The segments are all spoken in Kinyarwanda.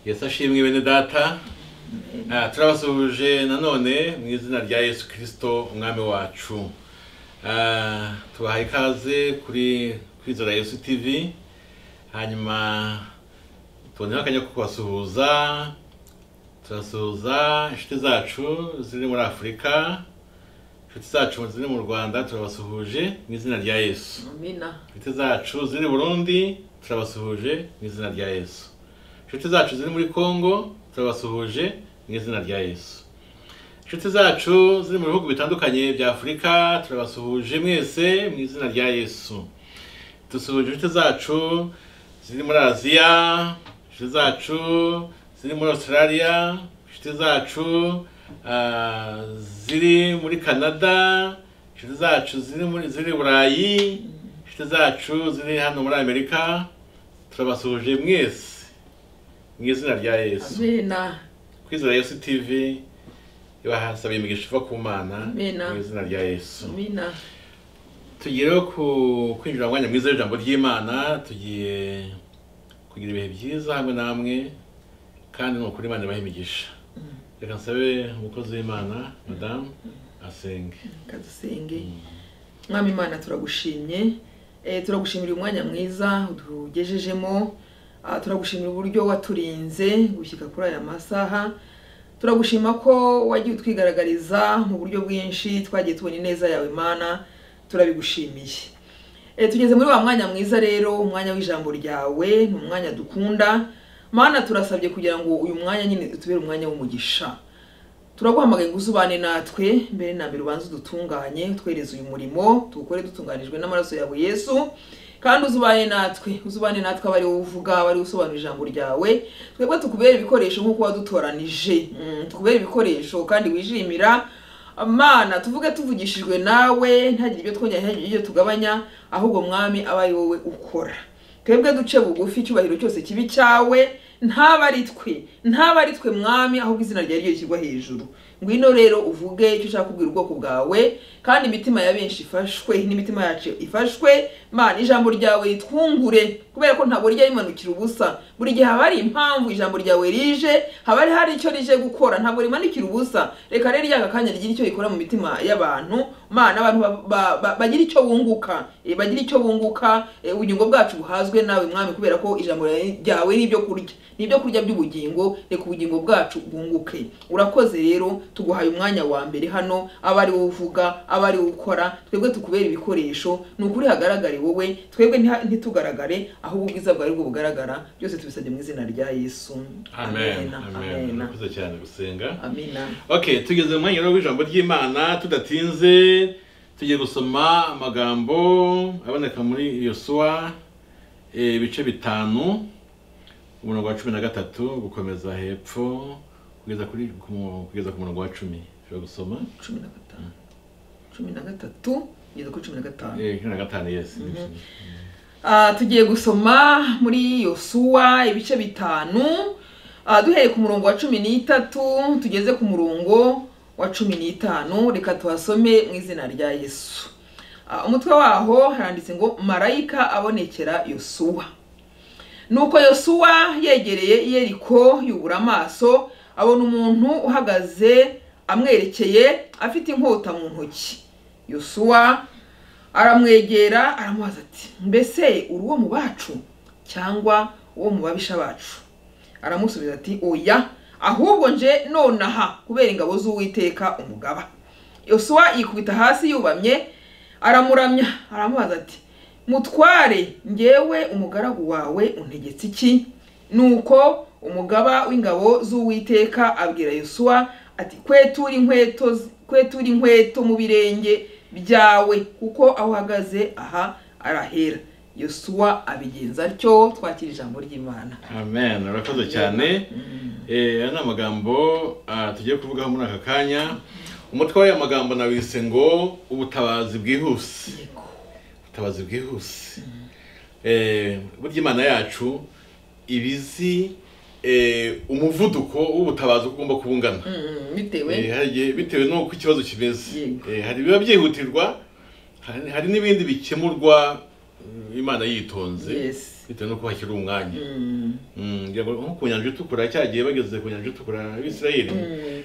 yesu ashimwe bene data Ah, turabasuhuje nanone mu izina rya yesu kirisito umwami wacu Ah, tubahaye ikaze kuri kwizera yesu tv hanyuma tuboneho akanya ko kubasuhuza turasuhuza inshuti zacu ziri muri afurika inshuti zacu ziri mu rwanda turabasuhuje mu izina rya yesu amina inshuti zacu ziri i burundi turabasuhuje mu izina rya yesu inshuti zacu ziri muri congo turabasuhuje mu izina rya yesu inshuti zacu ziri mu bihugu bitandukanye bya afurika turabasuhuje mwese mu izina rya yesu dusuhuje inshuti zacu ziri muri aziya inshuti zacu ziri muri australia inshuti zacu ah, ziri muri canada inshuti zacu ziri muri ziri i burayi inshuti zacu ziri hano muri amerika turabasuhuje mwese mu izina rya yesu amina kwizera yesu tv ibahasabiye imigisha iva ku mana Amina. mu izina rya yesu amina tugireho ku kwinjira mu mwanya mwiza w'ijambo ry'imana tugiye kugira ibihe byiza hamwe namwe kandi ni ukuri imana ibaha imigisha reka nsabe umukozi w'imana madamu asenge kadusenge mwami imana turagushimye Eh, turagushimira umwanya mwiza utugejejemo Ah, turagushimira uburyo waturinze gushyika kuri aya masaha turagushima ko wagiye utwigaragariza mu buryo bwinshi twagiye tubona ineza yawe mana turabigushimiye Eh, tugeze muri wa mwanya mwiza rero umwanya w'ijambo ryawe ni umwanya dukunda mana turasabye kugira ngo uyu mwanya nyine utubere umwanya w'umugisha turaguhamagaye ngo uzubane natwe mbere na mbere ubanze udutunganye utwereze uyu murimo tuwukore dutunganijwe n'amaraso yawe yesu kandi uzubane natwe uzubane natwe aba ari wowe uvuga aba ari wowe usobanura ijambo ryawe twebwe tukubere ibikoresho nk'uko wadutoranije Mm, tukubere ibikoresho kandi wishimira mana tuvuge tuvugishijwe nawe ntagire ibyo twongera ntagire ibyo tugabanya ahubwo mwami aba ari wowe ukora twebwe duce bugufi icyubahiro cyose kibi cyawe ntaba ari twe ntaba ari twe mwami ahubwo izina ryawe ryo rishyirwa hejuru ngwino rero uvuge icyo ushaka kubwira ubwoko bwawe kandi imitima ya benshi ifashwe n'imitima yacu ifashwe mana ijambo ryawe ritwungure kubera ko ntabwo rijya rimanukira ubusa buri gihe haba hari impamvu ijambo ryawe rije haba hari hari icyo rije gukora ntabwo rimanukira ubusa reka rero ryaka kanya rigira icyo rikora mu mitima y'abantu mana abantu ba- ba- ba- bagira icyo bunguka eh, bagira icyo bunguka eh, ubugingo bwacu buhazwe nawe mwami kubera ko ijambo ryawe ni ibyo kurya ni ibyo kurya by'ubugingo reka ubugingo bwacu bwunguke urakoze rero tuguhaye umwanya wa mbere hano aba ari wowe uvuga aba ari wowe ukora twebwe tukubera ibikoresho ni ukuri hagaragare wowe twebwe ntiha- ntitugaragare ahubwo ubwiza bwawe bwo bugaragara byose tubisabye mu izina rya yesu amen amen amena urakoze cyane gusenga amena okay tugeze mu mwanya rero w'ijambo ry'imana tudatinze tugiye gusoma amagambo aboneka muri yosuwa eh, ibice bitanu umurongo wa cumi na gatatu gukomeza hepfo kugeza kuri ku mu- kugeza ku murongo wa cumi ushobora gusoma cumi na gatanu cumi na gatatu kugeza kuri cumi na gatanu Eh, cumi na gatanu yes Ah, tugiye gusoma muri yosuwa ibice bitanu Ah, duhereye ku murongo wa cumi n'itatu tugeze ku murongo wa cumi n'itanu reka tuhasome mu izina rya yesu Ah, umutwe waho haranditse ngo marayika abonekera yosuwa nuko yosuwa yegereye yeriko yubura amaso abona umuntu uhagaze amwerekeye afite inkota mu ntoki yosuwa aramwegera aramubaza ati mbese uri uwo mu bacu cyangwa uwo mu babisha bacu aramusubiza ati oya ahubwo nje nonaha kubera ingabo z'uwiteka umugaba yosuwa yikubita hasi yubamye aramuramya aramubaza ati mutware ngewe umugaragu wawe untegetse iki nuko umugaba w'ingabo z'uwiteka abwira yosuwa ati kwetura inkweto kwetura inkweto mu birenge byawe kuko aho uhagaze aha arahera yosuwa abigenza atyo twakira ijambo ry'imana amen urakoze cyane Eh, aya ni amagambo ah, tugiye kuvugaho muri aka kanya umutwe w'aya magambo nawise ngo ubutabazi bwihuse Yego. ubutabazi bwihuse Eh, burya imana yacu ibizi eh, umuvuduko w'ubutabazi uko ugomba kuba ungana Mm, bitewe Eh, hari igihe bitewe n'uko ikibazo kimeze Yego. Eh, hari ibiba byihutirwa hari- hari n'ibindi bikemurwa mm, imana yitonze Yes. bitewe n'uko hakiri umwanya Mm, Mm, ngira ngo nko ku nyanja itukura cyagiye bageze ku nyanja itukura abisirayeli Mm.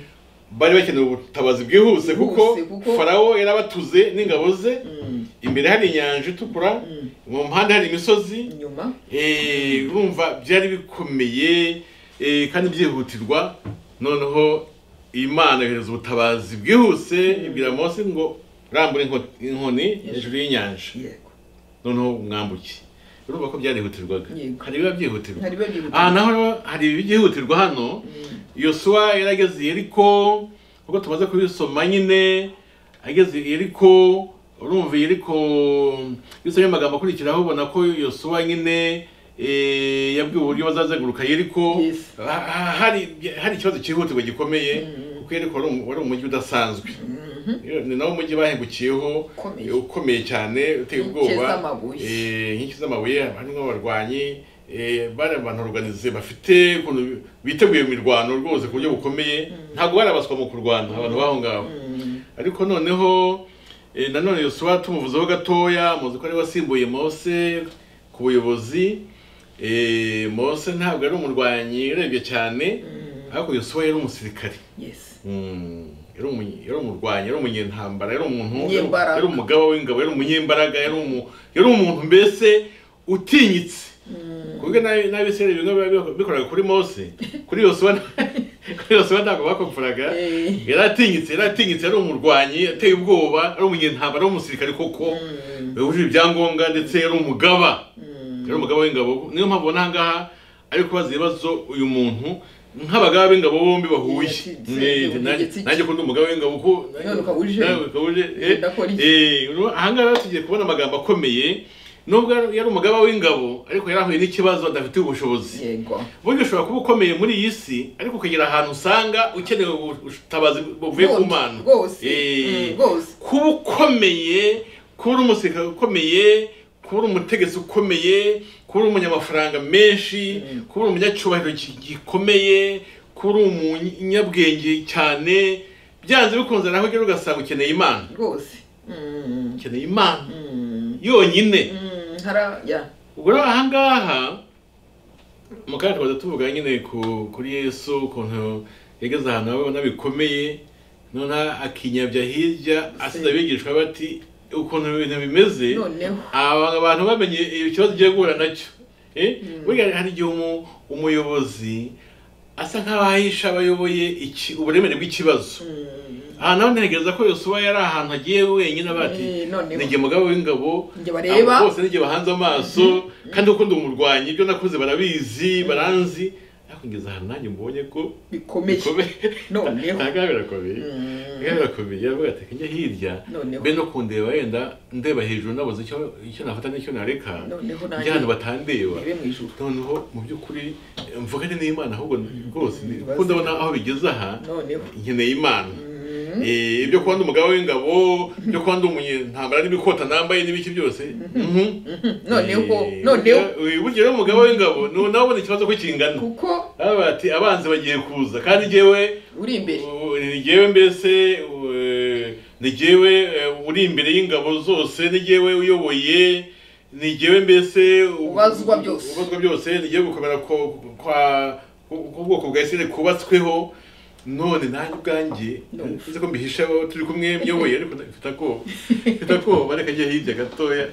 bari bakeneye ubutabazi bwihuse kuko Bwihuse, kuko- farawo yari abatuze n'ingabo ze Mm. imbere hari inyanja itukura Mm. mu mpande hari imisozi inyuma Eh, urumva byari bikomeye eh, kandi byihutirwa noneho imana yohereza ubutabazi bwihuse ibwira mose ngo rambure inko- inkoni hejuru y'inyanja yego noneho mwambuke urumva ko byarihutirwaga Yego. hari ibiba byihutirwa hari biba byihuta aha naho rero hari ibyihutirwa hano Mm. yosuwa yari ageze i yeriko nk'uko tumaze kubisoma nyine ageze i yeriko urumva i yeriko iyo usomye amagambo akurikiraho ubona ko yosuwa nyine eh, yabwiwe uburyo bazazenguruka yeriko Yes. Ha- ha- hari hari ikibazo cyihutirwa gikomeye kuko yeriko wari um- wari umujyi udasanzwe Mhm. ni nawo umujyi bahengukiyeho Ukomeye. eh, ukomeye cyane uteye Inkike ubwoba z'amabuye. Eh, inkike z'amabuye harimo abarwanyi eh, bari abantu organize bafite ukuntu biteguye mu mirwano rwose ku buryo bukomeye ntabwo barabaswa mu kurwana abantu baho ngaho Mm. ariko noneho eh, nanone yosuwa tumuvuzeho gatoya muzi ko ari we wasimbuye mose ku buyobozi eh, mose ntabwo ari umurwanyi urebye cyane ariko yosuwa yari umusirikare yes Mm, yari umu- yari umurwanyi yari umunyentambara yari umuntu yari- Umunyembaraga. yari umugaba w'ingabo yari umunyembaraga yari umu- yari umuntu mbese utinyitse kubwe n'abisirayeli bimwe biba bikoraga kuri mose kuri yosuwa kuri yosuwa ntabwo bakopfuraga Eh. yari atinyitse yari atinyitse yari umurwanyi ateye ubwoba ari umunyentambara ari umusirikare koko Mm. yujuje ibyangombwa ndetse yari umugaba Mm. yari umugabo w'ingabo niyo mpamvu ubona ahangaha ari kubaza ibibazo uyu muntu nk'abagaba b'ingabo bombi bahuye Yatinze, Eh, yatinze, nanjye- yatinze. nanjye kundi umugabo w'ingabo ko None ukabuje. nawe ukabuje eh, Udakora iki? eh, uru- ahangaha rero tugiye kubona amagambo akomeye nubwo yari umugaba w'ingabo ariko yari ahuye n'ikibazo adafitiye ubushobozi yego burya ushobora kuba ukomeye muri iyi si ariko ukagera ahantu usanga ukeneye ubutabazi buvuye ku mana rwose Eh, Mm, rwose kuba ukomeye kuba uri umusirikare ukomeye kuba uri umutegetsi ukomeye kuba uri umunyamafaranga menshi Mm. kuba uri umunyacyubahiro gi- gikomeye kuba uri umunyabwenge cyane byanze bikunze naho ugera ugasanga ukeneye imana rwose Mm, ukeneye imana mm, yonyine mm, hara ya ubwo rero ahangaha mu kanya tuba tuvuga nyine ku kuri yesu ukuntu yageze ahantu abona bikomeye noneho akinyabya hirya asize abigishwa be ati ukuntu ibintu bimeze noneho aba abantu bamenye ikibazo ugiye guhura nacyo Eh, burya hari igihe umu- umuyobozi asa nk'aho ahisha abayoboye iki- uburemere bw'ikibazo Mm, aha nawe ntegereza ko yosuwa yari ahantu agiye wenyine avuga ati Eh, noneho. ninjye mugabo w'ingabo Njye bareba." abo bose ninjye bahanze amaso kandi uko ndi umurwanyi ibyo nakoze barabizi baranzi ariko ngeze ahantu nanjye mbonye ko bikomeye bikomeye noneho ahangaha birakomeye Mm, ahangaha birakomeye aravuga ati njya hirya noneho mbe no kundeba wenda ndeba hejuru nabuze icyo icyo nafata n'icyo nareka noneho ibyo abantu batandeba ndebe mu ijuru noneho mu by'ukuri mvugane n'imana ahubwo rwose ni- Ibibazo. kuko ndabona aho bigeze aha noneho nkeneye imana Mm, Eh, ibyo kuba ndi umugabo w'ingabo ibyo kuba ndi umunyantambara n'ibikota nambaye n'ibiki byose mhm. noneho Eh, noneho eh, burya rero umugabo w'ingabo ni nawe ubona ikibazo ko kingana kuko Aravuga ati abanzi bagiye kuza kandi njyewe uri imbere Ubu- ni jyewe mbese u- eh, ni jyewe eh, uri imbere y'ingabo zose ni jyewe uyoboye ni jyewe mbese u- Ubazwa byose. ubazwa byose ni jyewe gukomera ko- kwa ku- k'ubwoko bwa isirayeli kubatsweho none nanjye ubwanjye No. uzi ko mbihishaho turi kumwe myoboye ariko mfite ako mfite ako bareka njye hirya gatoya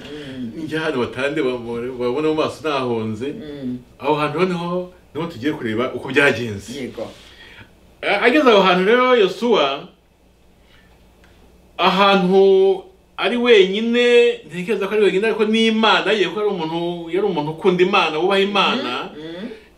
njya hano batande bamure- babone mu maso nahonze Mm, aho hantu noneho niho tugiye kureba uko byagenze yego ageze aho hantu rero yosuwa ahantu ari wenyine ntekereza ko ari wenyine ariko n'imana ye kuko yari umuntu yari umuntu ukunda imana wubaha imana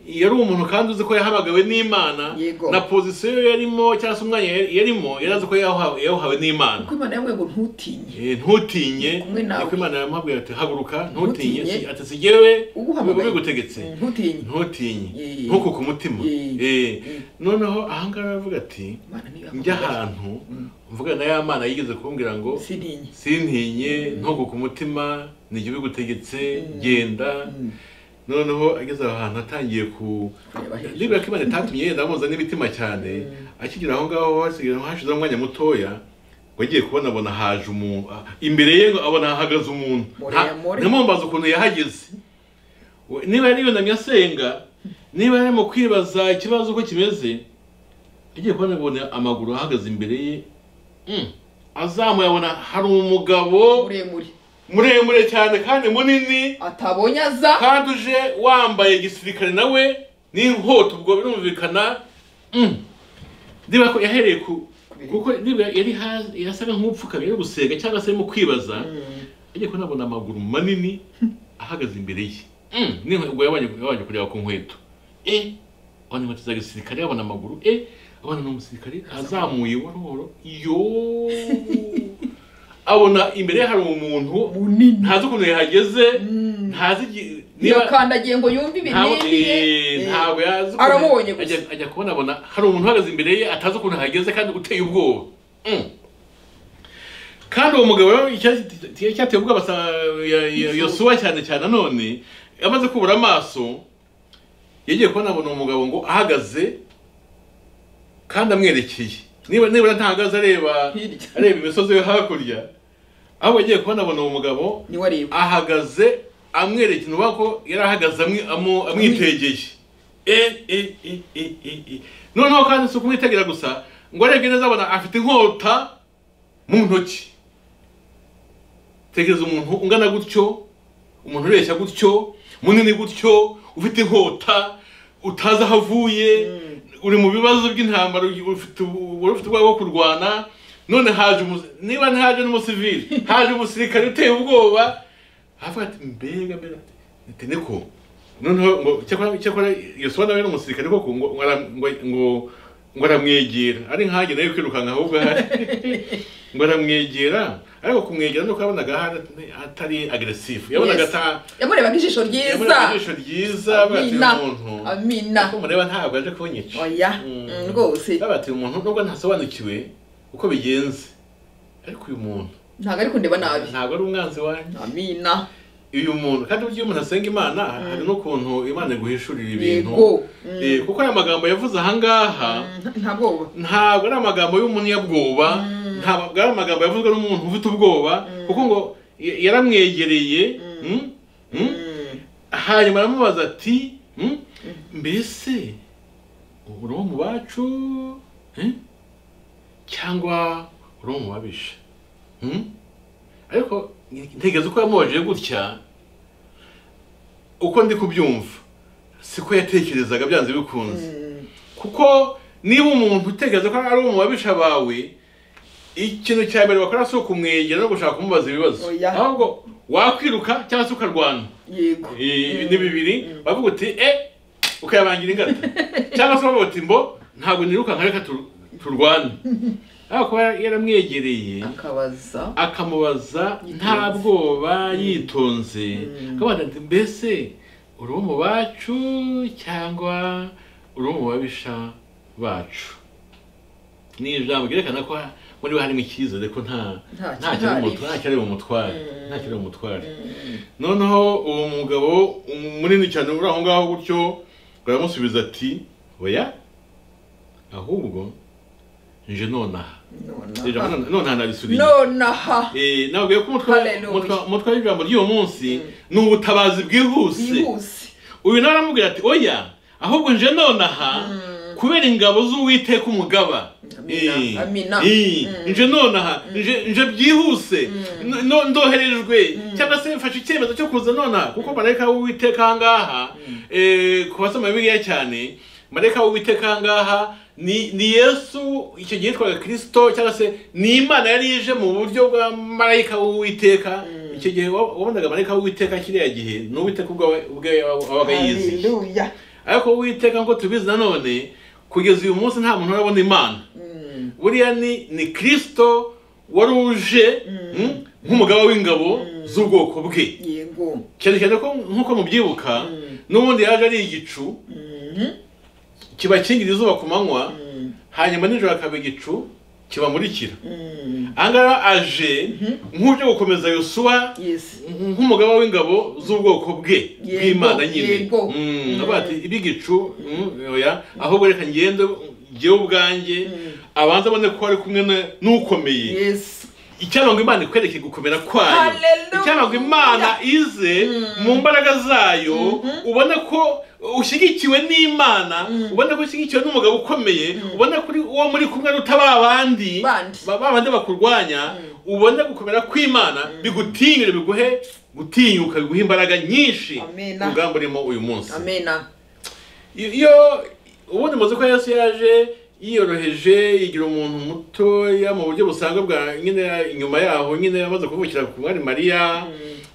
Mm, yari umuntu kandi uzi ko yahamagawe n'imana Yego. na pozisiyo yarimo cyangwa se umwanya yari- yarimo yari azi ko yawuhawe yawuhawe n'imana kuko imana yamwe ngo ntutinye Eh, ntutinye Kumwe nawe. niko imana yamubwira ati haguruka ntutinye Ntutinye. Si- ati sigewe Uguhamagaye. ubigutegetse Mm, ntutinye ntutinye Eh. ntuku ku mutima Eh. Eh. Eh. noneho ahangaha aravuga ati imana niyo njya yakubabarira. ahantu mvuga na ya mana yigeze kumbwira ngo sininye sintinye ntugu ku mutima nijye ubigutegetse genda noneho ageze aho hantu atangiye ku kureba hejuru nibura ko imana itatumye yenda amuza n'imitima cyane akigera aho ngaho hasigaye hashizeho umwanya mutoya ngo agiye kubona abona haje umuntu ah, imbere ye ngo abona hahagaze umuntu Muremure. ntamumbaza ukuntu yahageze We- niba yariyunamye asenga niba ari mu kwibaza ikibazo uko kimeze agiye kubona abona amaguru ahagaze imbere ye mm, azamuye abona hari umugabo muremure muremure cyane kandi munini atabonye aza kandi uje wambaye gisirikare nawe n'inkota ubwo birumvikana mm. niba ko yahereye ku kuko niba yari ha- yasaga nk'upfukamye ari gusega cyangwa se ari mu kwibaza agiye kubona abona amaguru manini ahagaze imbere ye Mm, ni ubwo yabanje yabanje kureba ku nkweto e abona inkweto za gisirikare abona amaguru e abona ni umusirikare azamuye buhoro buhoro yo abona imbere ye hari umuntu munini ntazi ukuntu yahageze Mm. ntazi igi- yakandagiye ngo yumve ntabwo ibinini eh, ye ntabwo yazi ukuntu- aramubonye gusa. ajya- ajya kubona abona hari umuntu uhagaze imbere ye atazi ukuntu ahageze kandi uteye ubwoba Mm. kandi uwo mugabo rero icyatsi- icyateye icyateye ubwoba sa- ya- ya- yosuwa cyane cyane none yamaze kubura amaso yagiye kubona abona umugabo ngo ahagaze kandi amwerekeye niba nibura ntahagaze areba Hirya. areba imisozi yo hakurya ahubwo yagiye kubona abona uwo mugabo niwe areba ahagaze amwerekera uba ko yari ahagaze amwi- amu- amwitegeye e e e e e e noneho kandi si ukumwitegera gusa ngo arebye neza abona afite inkota mu ntoki tekereza umuntu ungana gutyo umuntu ureshya gutyo munini gutyo ufite inkota utazi aho avuye uri mu bibazo by'intambara ufite ubu- ufite ubwoba bwo kurwana none haje umu- niba ntihaje n'umusivili haje umusirikare uteye ubwoba havuga ati mbega mbega ati niko noneho ngo cyakora cyakora yosuwa nawe ni umusirikare koko ngo ngo ara- ngo- ngo- ngo aramwegera ari nkanjye nawe kwirukanka ahubwo ahari ngo aramwegera ariko kumwegera nuko yabonaga hari- atari agresifu yabonaga Yes. ata yamurebaga ijisho ryiza yabonaga ijisho ryiza avuga ati amina uyu muntu amina uko mureba ntabwo aje kunyica oya Mm. mm, rwose bavuga ati uyu muntu nubwo ntasobanukiwe uko bigenze ariko uyu muntu ntabwo ari kundeba nabi ntabwo ari umwanzi wanjye amina uyu muntu kandi burya iyo umuntu asenga imana hari n'ukuntu imana iguhishurira ibintu Yego. Mm. Eh, kuko aya magambo yavuze ahangaha Mm, nta bwoba ntabwo ari amagambo y'umunyabwoba ntabwo ari amagambo yavuzwe n'umuntu ufite ubwoba kuko ngo y- yaramwegereye mm, mm, Mm. hanyuma aramubaza ati mm, mbese uri uwo mu bacu eh? cyangwa uri uwo mu babisha Mm? ariko ntekereza uko yamubaje gutya uko ndi kubyumva siko yatekerezaga byanze bikunze Mm. kuko niba umuntu utekereza ko ari umubabisha bawe ikintu cya mbere bakora si ukumwegera no gushaka kumubaza ibibazo Oya. ahubwo wakwiruka cyangwa se ukarwana yego Eh, ni bibiri bavuga uti e ukayabangira ingata cyangwa se bavuga uti mbo ntabwo nirukanka reka tur- turwane ariko kuba yaramwegereye akabaza akamubaza nta bwoba yitonze akabaza ati mbese uri uwo mu bacu cyangwa uri uwo mu babisha bacu ni ijambo ryerekana ko muri we harimo icyizere ko nta Nta nta kiri mu mutwa- nta kiri mu mutware nta kiri mu mutware noneho uwo mugabo umu- munini cyane uri aho ngaho gutyo baramusubiza ati oya ahubwo nje nonaha nonaha ijambo none- nonaha narisubiye nonaha Eh, nababwiye ko umutwe- Hallelujah. umutwe- umutwe w'ijambo ry'uwo munsi ni ubutabazi bwihuse yihuse uyu nawe aramubwira ati oya ahubwo nje nonaha kubera ingabo z'uwiteka umugaba Amina, Eh, amina. eh, nje nonaha nje nje byihuse no- no- ndoherejwe cyangwa se mfashe icyemezo cyo kuza nonaha kuko marayika w'uwiteka ahangaha eh, ku basoma bibiliya cyane marayika w'uwiteka ahangaha ni ni yesu icyo gihe yitwaga kirisito cyangwa se ni imana yari ije mu buryo bwa marayika w'uwiteka icyo gihe wa- wabonaga marayika w'uwiteka kiriya gihe ni uwiteka ubwawe ubwawe wabaga yiziye haleluya ariko uwiteka nkuko tubizi nanone kugeza uyu munsi nta muntu urabona imana Mm. buriya ni ni kirisito wari uje mm, nk'umugaba w'ingabo z'ubwoko bwe yego cyane cyane ko nk'uko mubyibuka Mm. n'ubundi yaje ari igicu Mhm. kibakingira izuba ku manywa Mm. hanyuma nijoro akaba igicu kibamurikira Mm. ahangaha aje nk'ubyo gukomeza yosuwa yes nk'umugaba w'ingabo z'ubwoko bwe Yego, bw'imana nyine yego. Mm, avuga ati ibigicu mm, oya ahubwo reka ngende njyewe ubwanjye abanza abone ko ari kumwe na- n'ukomeye yes icyarongo imana ikwereke gukomera kwayo Hallelujah. icyarongo imana ize mu mbaraga zayo ubona ko ushyigikiwe n'imana ubona ko ushyigikiwe n'umugabo ukomeye ubona ko uri- uwo muri kumwe n'utaba abandi Bandi. ba- ba bandi bakurwanya ubona gukomera kw'imana bigutinyure biguhe gutinyuka biguhe imbaraga nyinshi Amen. urugamba urimo uyu munsi amena iyo ubundi muzi ko yesu yaje yiyoroheje igira umuntu mutoya mu buryo busanzwe bwa nyine inyuma yaho nyine yamaze kuvukira ku mwari mariya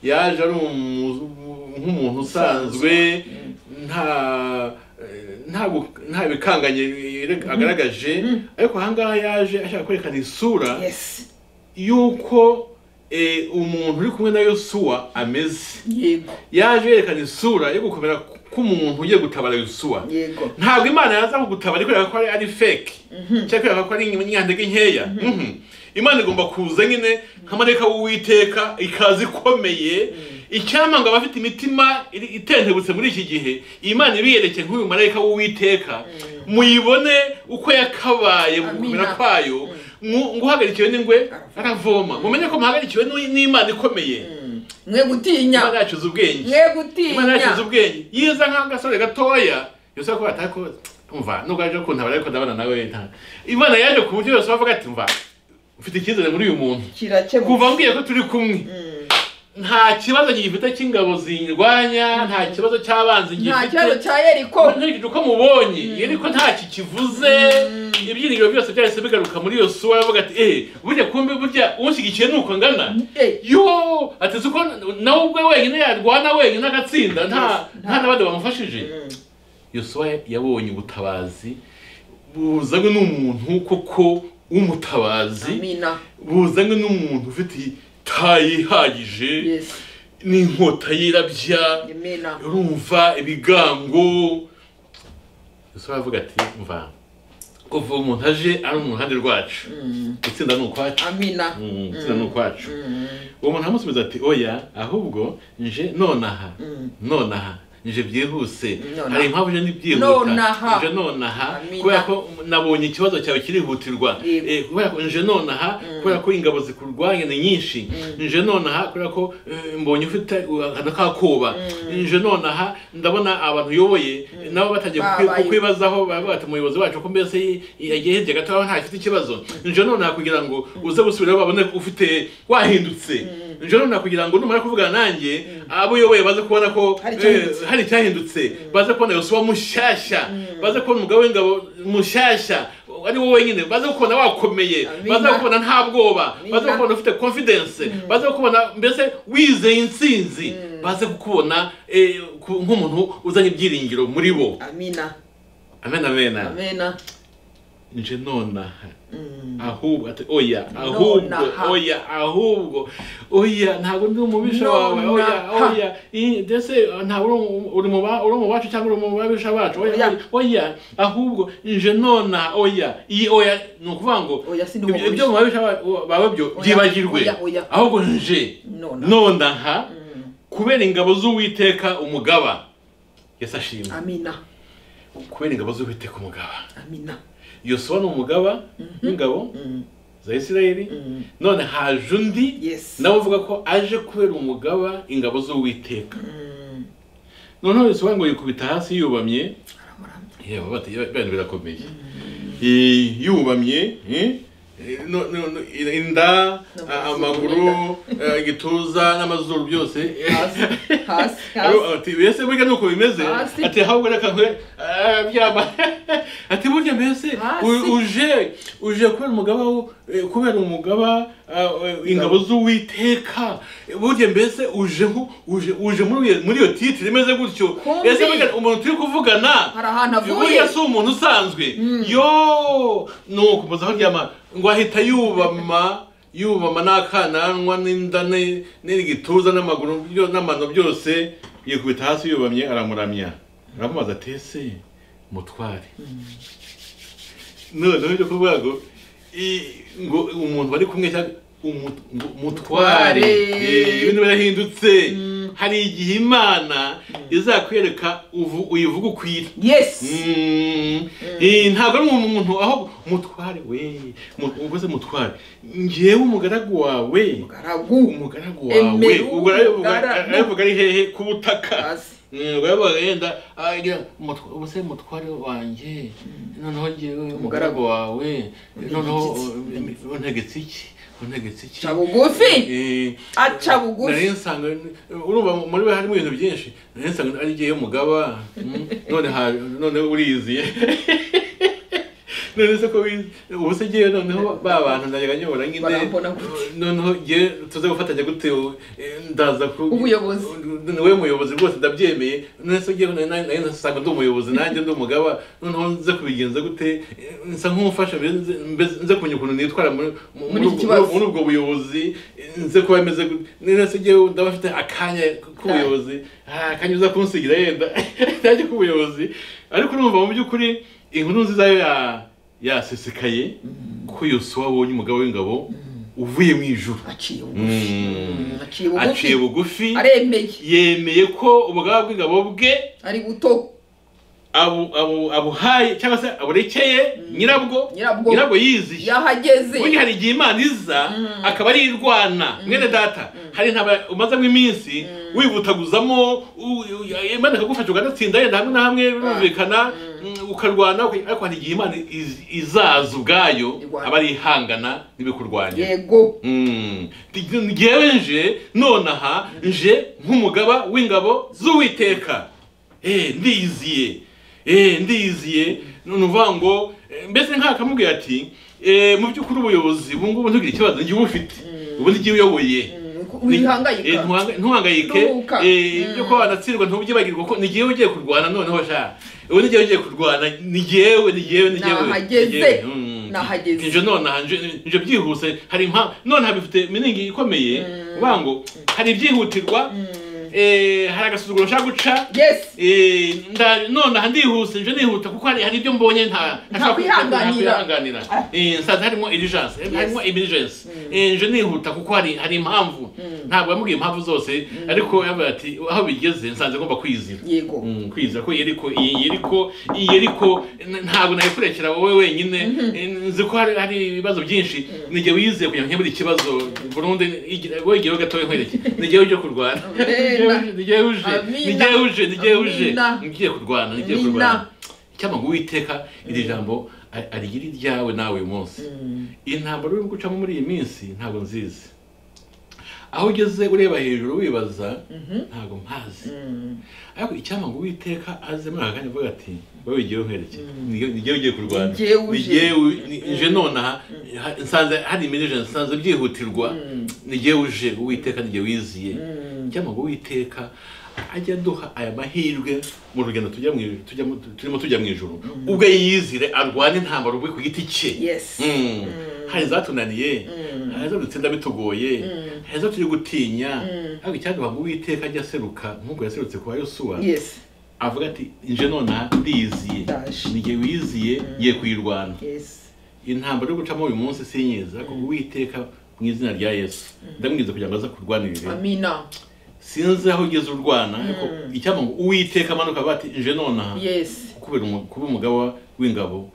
yaje ari umu- nk'umuntu usanzwe nta nta gu- nta bikanganye yere- agaragaje ariko ahangaha yaje ashaka kwerekana isura yes y'uko eh, umuntu uri kumwe na yosuwa ameze yego yaje yerekana isura yo gukomera k'umuntu ugiye gutabara yosuwa yego ntabwo imana yaza kugutabara ikwereka ko ari- ari fake cyangwa ikwereka ko ari inyandege nkeya Mhm. imana igomba kuza nyine nk'amareka w'uwiteka ikaza ikomeye icyampa ngo abafite imitima iri- itentebutse muri iki gihe iyi Imana ibiyerekeye nk'uyu marayika w'uwiteka muyibone uko yakabaye mu gukomera Amina. kwayo Mwu- ngo uhagarikiwe n'ingwe Aravoma. aravoma mumenye ko muhagarikiwe n'u- n'imana ikomeye mwe gutinya imana yacuze ubwenge mwe imana yakize gutinya ubwenge yiza nk'agasore gatoya yose ko batako umva nubwo aje kuntabara ariko ndabana nawe nta imana yaje ku buryo yose bavuga ati umva ufite icyizere muri uyu muntu kirakemuka kuva mbwiye ko turi kumwe nta kibazo gifite cy'ingabo zirwanya nta kibazo cy'abanzi nta kibazo gifite cya yeriko nkurikije uko mubonye yeriko ntacyo kivuze ibyiringiro byose byahise bigaruka muri iyo suwa bavuga ati eh burya kumbe burya ushyigikiye nuko ngana Eh, yo ati si uko nawe ubwe wenyine yarwana wenyine agatsinda nta nta n'abandi bamufashije yosuwa yabonye ubutabazi buzanywe n'umuntu koko w'umutabazi amina buzanywe n'umuntu ufite tayi ihagije yes n'inkota yirabya amena urumva ibigango yosuwa aravuga ati mva kuva uwo muntu aje ari mu ruhande rwacu gutsinda ni ukwacu amina Mm, gutsinda ni ukwacu uwo muntu aramusubiza ati oya ahubwo nje nonaha nonaha nje byihuse Nonaha. hari impamvu nje Nonaha. n'ibyihuta nje nonaha Amina. kubera ko nabonye ikibazo cyawe kirihutirwa Yego. Eh, kubera ko nje nonaha kubera ko ingabo zikurwanya ni nyinshi nje nonaha kubera ko eh, mbonye ufite uh, akantu k'akoba nje nonaha ndabona abantu uyoboye nabo batangiye Ba- kukwi- bayo- kukwibazaho bavuga ati umuyobozi wacu ko mbese yi- yagiye hirya gato aho ntafite ikibazo nje nonaha kugira ngo uze gusubirayo babone ko ufite wahindutse nje nonaha kugira ngo numara kuvugana nanjye abo uyoboye baze kubona ko Hari eh, icyahindutse. hari icyahindutse baze kubona yosuwa mushyashya baze kubona umugabo w'ingabo mushyashya ari wowe wenyine baze kubona wakomeye Amina. baze kubona nta bwoba Amina. baze kubona ufite confidence baze kubona mbese wizeye intsinzi baze kukubona eh, ku- nk'umuntu uzanye ibyiringiro muri bo amina amen amen amena nje nonaha Mm. ahubwo ati oya ahubwo Nonaha. oya ahubwo oya ntabwo ndi umubisha wawe oya Nonaha. oya i- ndetse ntabwo uri umu- uri mu ba- uri mu bacu cyangwa uri mu babisha bacu oya Oya. oya, oya ahubwo nje nonaha oya iyi oya ni ukuvuga ngo oya sindi ibyo ibyo mu umubisha babisha ba- bawe byo Oya, byibagirwe oya, oya. ahubwo nje nona nonaha kubera ingabo z'uwiteka umugaba yesu ashimwe amina kubera ingabo z'uwiteka umugaba amina yosuwa ni umugaba w'ingabo za isirayeli none haje undi yes nawe uvuga ko aje kubera umugaba ingabo z'uwiteka noneho yosuwa ngo yikubita hasi yubamye aramuramya yewe bati bene birakomeye Eh, yubamye eh, no- no- no- inda a- amaguru eh, igituza n'amazuru byose hasi hasi hasi ati mbese burya nuko bimeze Hasi. ati ahubwo reka nkwe ah, byaba ati burya mbese Hasi. u- uje uje kubera umugaba wo- eh, kubera umugaba ah, eh, ingabo z'uwiteka Eh, burya mbese uje nko- uje uje muri iyo- muri iyo titire imeze gutyo Kumbi. ese burya umuntu turi kuvugana hari ahantu avuye burya si umuntu usanzwe yo nuko muzi aho ryama ngo ahita yubama yubama n'akananwa n'inda ne- n'igituza n'amaguru byo- n'amano byose yikubita hasi yubamye aramuramya aramubaza ati ese mutware noneho ibyo kuvuga ngo i- ngo umuntu bari kumwe cyangwa umu- ngo mutware Mutware. Eh, ibintu birahindutse hari igihe imana izakwereka uvu- uyivuga ukwira yesi Mm. Eh, ntabwo ari umuntu aho mutware we mu- ubuze mutware ngewe umugaragu wawe mugaragu umugaragu wawe Emera ubwo ari- ubwo ari- umugaragu. aravuga ari hehe ku butaka hasi Mm, ubwo aravuga yenda agira umutwa- ubuze mutware wanjye noneho ngewe umugaragu wawe noneho Untegetse. uh, untegetse iki untegetse iki ca bugufi Eh, aca nari bugufi nsanga urumva muri we harimo ibintu byinshi nari nsanga ari igihe y'umugaba mm, none ha- none uriziye none se ko wizi ubu se ngewe noneho ba bantu najyaga nyobora nyine Barambona gute? noneho ngewe tuze gufatanya gute ubu? Eh, ndaza ku Ubuyobozi. niwe muyobozi rwose ndabyemeye none se ngewe nari nari nasanga ndi umuyobozi nanjye ndi umugaba noneho nze kubigenza gute Eh, nsa nk'umufasha mbese- mbese- nze kumenya ukuntu nitwara muri mu- Muri iki ubwo- kibazo. muri ubwo buyobozi nze kuba meze gute none se ngewe ndaba mfite akanya k'ubuyobozi Ah, akanya uza kunsigira yenda nanjye k'ubuyobozi ariko urumva mu by'ukuri inkuru nziza yo ya- yasesekaye ko yosuwa abonye umugabo w'ingabo uvuye mu ijuru aciye Mm. bugufi aciye aciye bugufi bugufi aremeye yemeye ko ubugaba bw'ingabo bwe ari buto abu- abu- abuhaye cyangwa se aburekeye nyirabwo Nyirabwo. nyirabwo yiziye yahageze ubundi hari igihe imana iza akaba ari irwana mwene data hari intaba umazemo iminsi wibutaguzamo u- u- imana ikagufasha ukanatsinda yenda hamwe na hamwe birumvikana mm, ukarwana uka- ariko hari igihe imana iz- izaza ubwayo Irwana. aba ari ihangana n'ibikurwanya yego Mm. ngewe nje nonaha nje nk'umugaba w'ingabo z'uwiteka Eh, ndiyiziye Eh, ndiyiziye nuvuga ngo eh, mbese nkakamubwira ati eh, mu by'ukuri ubuyobozi ubu ngubu ntugire ikibazo njye ubufite ubu ngiye uyoboye Eh, wihangayika ntuhanga- ntuhangayike Ruhuka. Eh, ibyo kuba wanatsindwa ntubyibagirwa ko ni jyewe ugiye kurwana noneho sha ubu ni jyewe ugiye kurwana ni jyewe ni jyewe ni jyewe Nahageze. ni jyewe. Mm. Nahageze. nje nonaha nje nje byihuse hari nka nonaha bifite miningi ikomeye uvuga ngo hari ibyihutirwa eh, hari agasuzuguro nshaka guca yesi Eh, nda- nonaha ndihuse nje nihuta kuko hari hari ibyo mbonye nta ntashobora kwihanganira. nta kwihanganira Ah. Eh, nsanze harimo urgence eh, harimo emergence Eh, nje nihuta kuko hari hari impamvu ntabwo yamubwiye impamvu zose ariko yavuye ati aho bigeze nsanze ngomba kwizira yego Mm, kwizera ko yeriko iyi yeriko iyi yeriko n- ntabwo nayikurekera wowe wenyine Eh, nzi ko hari hari ibibazo byinshi nige wizeye kugira ngo nkemure ikibazo burundu igira- wowe igihe gatoya nkwereke nige uje kurwana Amena. nige uje Amina. nige uje nige uje Amina. ngiye kurwana ngiye Amina. kurwana cyangwa ngo uwiteka iri jambo a- arigira iryawe nawe uyu munsi intambara uri gucamo muri iyi minsi ntabwo nzizi aho ugeze ureba hejuru wibaza ntabwo mpazi ariko icyampa ngo uwiteka aze muri aka kanya avuga ati wowe igihe nkwerekeye ngewe ugiye kurwana Ni jyewe uje. ngewe nje nonaha ha- nsanze hari imirije nsanze byihutirwa ngewe uje uwiteka ngewe wiziye icyampa ngo uwiteka ajya aduha aya mahirwe mu rugendo tujya mu ijuru- tujya mu- turimo tujya mu ijoro ubwo yizire arwane intambara ubwe ku giti cye yesi Mm. hari izatunaniye hari izo dutsinda bitugoye hari izo turi gutinya ariko icyaduha ngo uwiteka ajya aseruka nk'uko yaserutse kwa yosuwa yesi avuga ati nje nonaha ndiyiziye Ndaje. nige wiziye ye kuyirwana yesi intambara yo gucamo uyu munsi sinyiza ariko uwiteka mu izina rya yesu ndamwiza kugira ngo aze kurwanirire amina sinzi aho ugeze urwana ariko icyampa ngo uwiteka amanuka avuga ati nje nonaha yesi kubera umu- kuba umugaba w'ingabo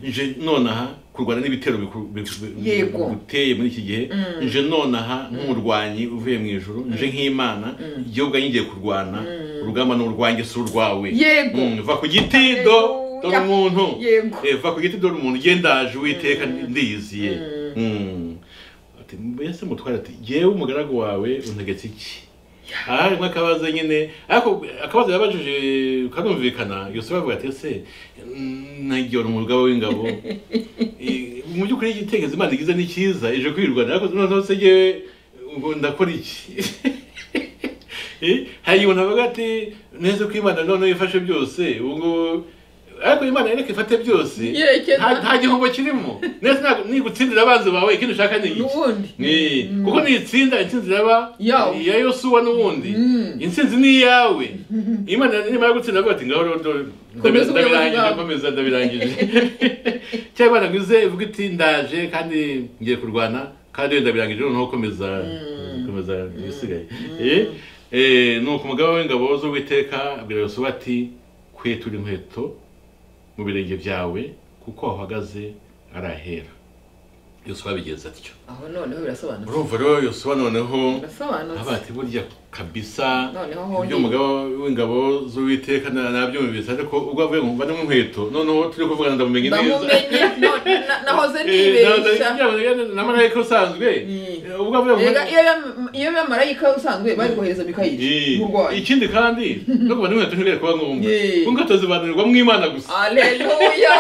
nje nonaha kurwana n'ibitero biku- biku- bi- Yego. biguteye muri iki gihe nje nonaha nk'umurwanyi uvuye mu ijuru nje nk'imana igihugu ubwanjye ngiye kurwana urugamba ni urwanjye si urwawe Yego. Mm, va ku giti do dore Haleluya. umuntu Yego. Eh, va ku giti dore umuntu ugendaje uwiteka ndiyiziye Mm. Ati, mbese mutware ati jyewe umugaragu wawe untegetse iki aha harimo akabazo nyine ariko akabazo yabajije karumvikana yosuwa avuga ati ese nagiyora umugabo w'ingabo Eh, mu by'ukuri igitekerezo imana igize ni cyiza ije kwirwana ariko noneho se ngewe ubwo ndakora iki Eh, hari igihe umuntu avuga ati neza ko imana noneho ifashe byose ubu ngubu ariko imana reka ifate byose Yerekeza. nta nta gihombo kirimo neza ntabwo- nigutsindira abanzi bawe ikindi ushaka ni iki n'ubundi Eh, kuko nitsinda intsinzi iraba Yawe. iya yosuwa n'ubundi Mm. intsinzi ni iyawe imana nimara gutsinda avuga ati ngaho rero dore Komeza ubuyobozi ndabirangije bwawe." nkomeza ndabirangije cyangwa imana ngo ize ivuge iti ndaje kandi ngiye kurwana kandi wenda birangije noneho komeza komeza ibisigaye Eh, nuko umugabo w'ingabo z'uwiteka abwira yosuwa ati kwitura inkweto mu birenge byawe kuko uhagaze arahera yosuwa abigenza atyo aho noneho birasobanutse urumva rero yosuwa noneho birasobanutse abati burya kabisa ibyo noneho hongeye umugabo w'ingabo z'uwiteka na- nabyumvise ariko ubwo avuye ngo mvane mu nkweto noneho turi kuvuga ndamumenye neza bamumenye no- na- nahoze nibeshya namarayika usanzwe Mm. Eh, ubwo avuye ngo Ega, iyo yam- iyo bamarayika usanzwe bari kohereza mikayeli Eh, umurwayi ikindi kandi no kubana n'inkweto ntibikwiriye kuba ngombwa Eh. kuko inkweto zibanirwa mu imana gusa aleluya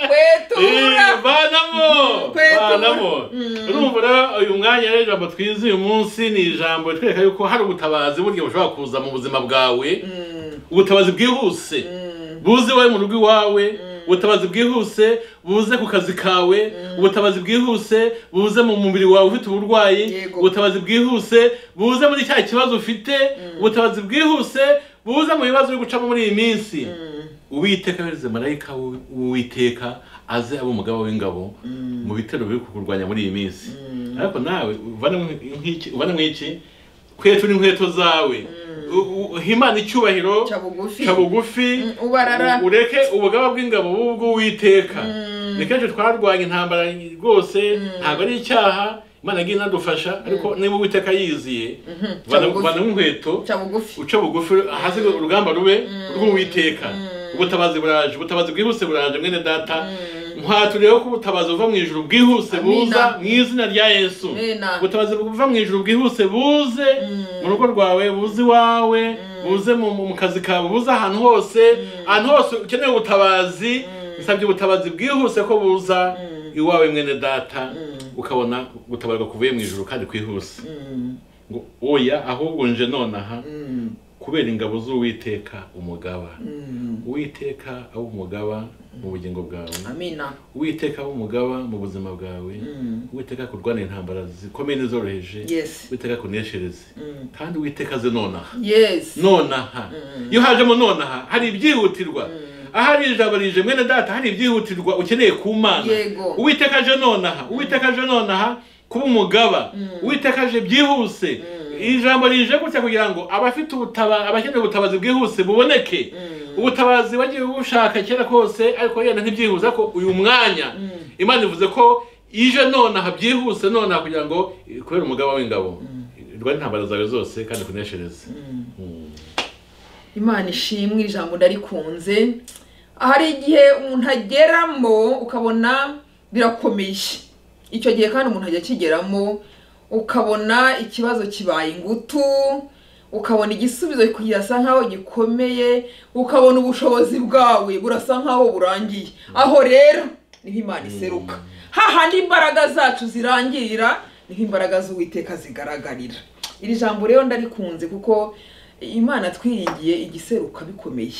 kwetura Eh, banamo Kwetura. banamo Mm. urumva rero uyu mwanya rero ijambo twize uyu munsi ni ijambo ritwereka yuko hari ubutabazi burya bushobora kuza mu buzima bwawe Mm, ubutabazi bwihuse mm, buze iwawe mu rugo iwawe ubutabazi bwihuse buze ku kazi kawe ubutabazi bwihuse buze mu mubiri wawe ufite uburwayi Yego. ubutabazi bwihuse buze muri cya kibazo ufite ubutabazi bwihuse buze mu bibazo uri gucamo muri iyi minsi mm, uwiteka yohereze marayika w'u- w'uwiteka aze aba umugabo w'ingabo mu bitero biri kukurwanya muri iyi minsi ariko nawe uvanemo nk'iki- uvanemo iki kwetura inkweto zawe U- u- himana icyubahiro ca bugufi ca bugufi Mm, ubarara u- ureke ubugaba bw'ingabo bw'ubwo witeka ni kenshi twarwanya intambara rwose ntabwo ari icyaha imana yagiye inadufasha ariko niba uwiteka yiziye ca bugufi. vana nk'inkweto ca bugufi uca bugufi hasi ngo urugamba rube rw'uwiteka ubutabazi buraje ubutabazi bwihuse buraje mwene data nkwaturiyeho ko ubutabazi buva mu ijuru bwihuse Amina. buza mu izina rya yesu Amina. ubutabazi buva mu ijuru bwihuse buze mu rugo rwawe buze iwawe buze mu, mu mu kazi kawe buze ahantu hose ahantu hose ukeneye ubutabazi nsabye ubutabazi bwihuse ko buza iwawe mwene data ukabona gutabarwa kuvuye mu ijuru kandi kwihuse Mm, ngo oya ahubwo nje nonaha mm, kubera ingabo z'uwiteka umugaba mm. uwiteka abe umugaba mu bugingo bwawe amina uwiteka abe umugaba mu buzima bwawe Mm, uwiteka kurwana intambara zikomeye n'izoroheje yes uwiteka kuneshereze Mm, kandi uwiteka aze nonaha yes nonaha iyo hajemo nonaha hari ibyihutirwa ahari ijambo rije mwene data hari ibyihutirwa ukeneye ku mana Yego. uwiteka aje nonaha uwiteka aje nonaha kuba umugaba uwiteka aje byihuse ijambo rije gutya kugira ngo abafite ubutaba abakeneye ubutabazi bwihuse buboneke ubutabazi wagiye bushaka kera kose ariko yenda ntibyihuse ariko uyu mwanya imana ivuze ko ije nonaha byihuse nonaha kugira ngo eh, kubera umugaba w'ingabo rwari intambara zawe zose kandi kuneshereze Mm. imana ishimwe ijambo ndarikunze hari igihe umuntu ageramo ukabona birakomeye icyo gihe kandi umuntu ajya akigeramo ukabona ikibazo kibaye ingutu ukabona igisubizo kirasa nkaho gikomeye ukabona ubushobozi bwawe burasa nkaho burangiye aho rero niho imana iseruka hahandi imbaraga zacu zirangirira niho imbaraga z'uwiteka zigaragarira iri jambo rero ndarikunze kuko imana twiringiye igiseruka bikomeye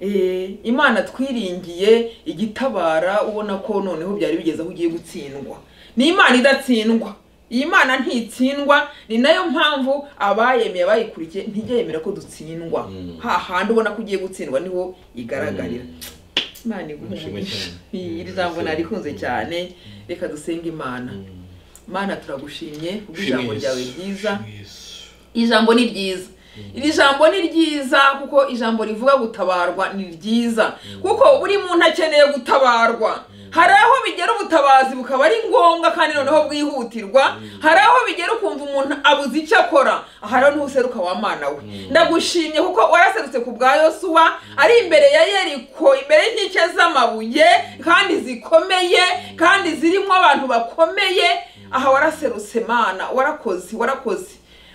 Eh, imana twiringiye igitabara ubona ko noneho byari bigeze aho ugiye gutsindwa ni imana idatsindwa iyi mana ntitsindwa ni nayo mpamvu abayemeye abayikurikiye ntijya yemera ko dutsindwa Mm. hahandi ubona ko ugiye gutsindwa niho igaragarira imana iguhe Nishimwe umugisha. cyane. Iyi- iri jambo narikunze cyane reka dusenge imana mana turagushimye kubwo ijambo ryawe ryiza Shimwe Yesu. ijambo ni ryiza iri jambo ni ryiza kuko ijambo rivuga gutabarwa ni ryiza kuko buri muntu akeneye gutabarwa hari aho bigera ubutabazi bukaba ari ngombwa kandi noneho bwihutirwa hari aho bigera ukumva umuntu abuze icyo akora hari aho niho useruka wa mana we ndagushimye kuko waraserutse ku bwa yosuwa ari imbere ya yeriko imbere y'inkike z'amabuye kandi zikomeye kandi zirimo abantu bakomeye aha waraserutse mana warakoze warakoze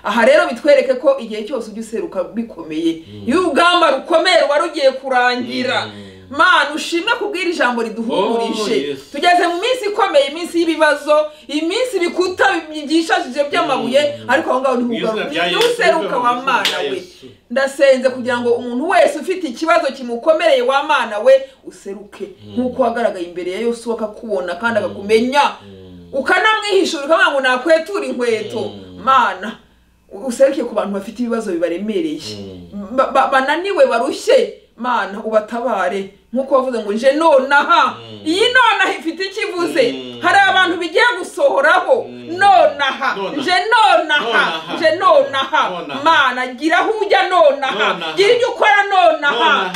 aha rero bitwereke ko igihe cyose ujya useruka bikomeye iyo urugamba rukomeye ruba rugiye kurangira mana ushimwe kubwira ijambo riduhumurije Oh, yes. tugeze mu minsi ikomeye iminsi y'ibibazo iminsi bikuta byishajije by'amabuye ariko aho ngaho Mu izina rya niho Yesu, useruka wa mu izina mana rya we Yesu. ndasenze kugira ngo umuntu wese ufite ikibazo kimukomereye wa mana we useruke nk'uko wagaragaye imbere ya yosuwa akakubona kandi akakumenya ukanamwihishura ukavuga ngo nakwetura inkweto mana useruke ku bantu bafite ibibazo bibaremereye Mm. ba- ba- bananiwe barushye mana ubatabare nk'uko wavuze ngo nje nonaha Mm. iyi nonaha ifite icyo ivuze Mm. hari abantu bigiye gusohoraho Mm. nonaha Nonaha. nje nonaha Nonaha. nje nonaha Nonaha. mana gira aho ujya nonaha Nonaha. gira ibyo ukora nonaha nonaha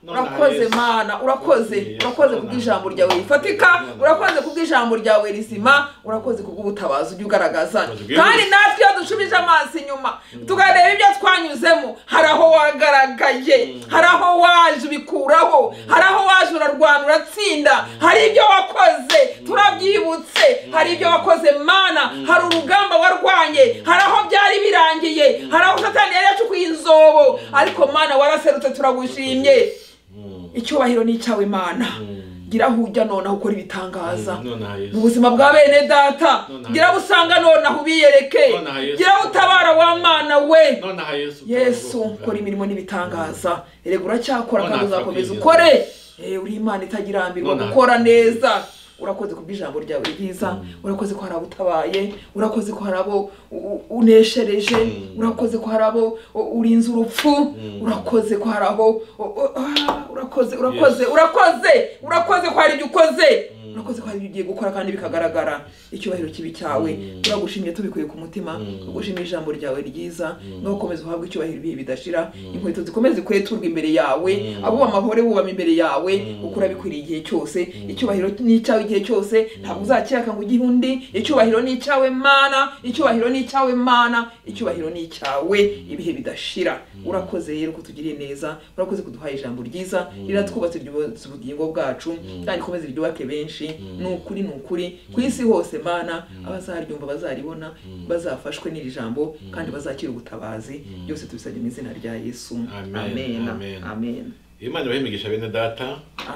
nonaha urakoze Yesu. mana urakoze Yesu, urakoze nonaha. kubw'ijambo ryawe rifatika Nonaha. urakoze kubw'ijambo ryawe rizima urakoze kubw'ubutabazi ujya ugaragaza Urakoze bwihuse. kandi natwe iyo dushubije amaso inyuma tukareba ibyo twanyuzemo hari aho wagaragaye hari aho waje ubikuraho hari aho waje urarwana uratsinda hari ibyo wakoze turabyibutse hari ibyo wakoze mana hari urugamba warwanye hari aho byari birangiye hari aho satani yari yacukuye inzobo ariko mana waraserutse turagushimye Mm, icyubahiro ni icyawe imana mm, gira aho ujya nonaha ukora ibitangaza nonaha mu yesu buzima bwa bene data Nonaha. gira aho usanga nonaha ubiyereke Nonaha Yesu. gira aho utabara wa mana we nonaha yesu yesu ukora imirimo n'ibitangaza erega uracyakora Nonaha kandi uzakomeza turakwizera. ukore Eh, uri imana itagirambirwa Nonaha. gukora neza urakoze kubw'ijambo ryawe ryiza urakoze ko hari abo utabaye urakoze ko hari abo u- u- uneshereje Mm. urakoze ko hari abo u- urinze urupfu Mm. urakoze ko hari abo u- u- ah, urakoze urakoze Yes. urakoze urakoze ko hari ibyo ukoze Mm. urakoze ko hari ibyo ugiye gukora kandi bikagaragara icyubahiro kibi cyawe Mm. turagushimye tubikuye ku mutima Mm. tugushimye ijambo ryawe ryiza Mm. no ukomeze uhabwe icyubahiro ibihe bidashira Mm. inkweto zikomeze kweturwa imbere yawe Mm. abo amahore bubama imbere yawe Mm. uko urabikwiriye igihe cyose Mm. icyubahiro ni icyawe igihe cyose ntabwo uzakiraka ngo ugihe undi icyubahiro ni icyawe mana icyubahiro ni icyawe mana icyubahiro ni icyawe ibihe bidashira urakoze rero kutugiriye neza urakoze kuduhaye ijambo ryiza riratwubatse ryubatse ubugingo bwacu kandi ikomeze ryubake benshi ni ukuri ni ukuri ku isi hose mana abazaryumva bazaribona bazafashwe n'iri jambo kandi bazakira ubutabazi byose tubisabye mu izina rya yesu Amen, amen amen. amen imana ibahimigisha bene data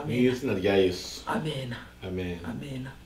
mu Amen. izina rya yesu amen amen amen